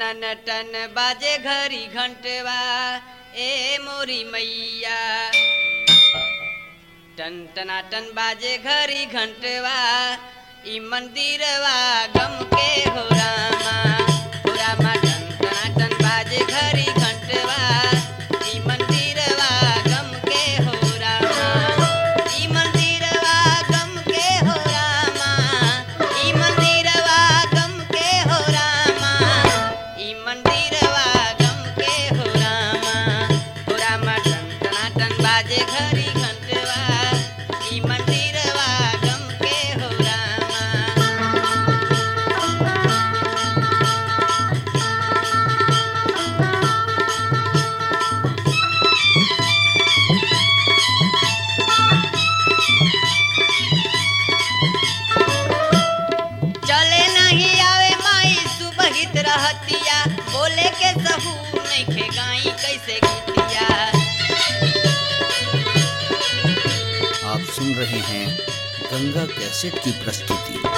टन टन बाजे घरी घंटवा ए मोरी मैया टन टना टन बाजे घरी घंटवा ई मंदिरवा गम के हो रामा हो रामा टन टना टन बाजे घरी घंटवा ई मंदिरवा गम के हो रामा ई मंदिरवा गम के हो रामा ई मंदिरवा गम के हो रामा ई मंदिरवा गम के हो रामा हो रामा टन टना टन बाजे घरी घंटवा ई मंदिरवा गम के हो रामा चले नहीं आवे माई सुबहित रहतिया बोले के सहू नहीं खे गाई कैसे गीतिया आप सुन रहे हैं गंगा कैसेट की प्रस्तुति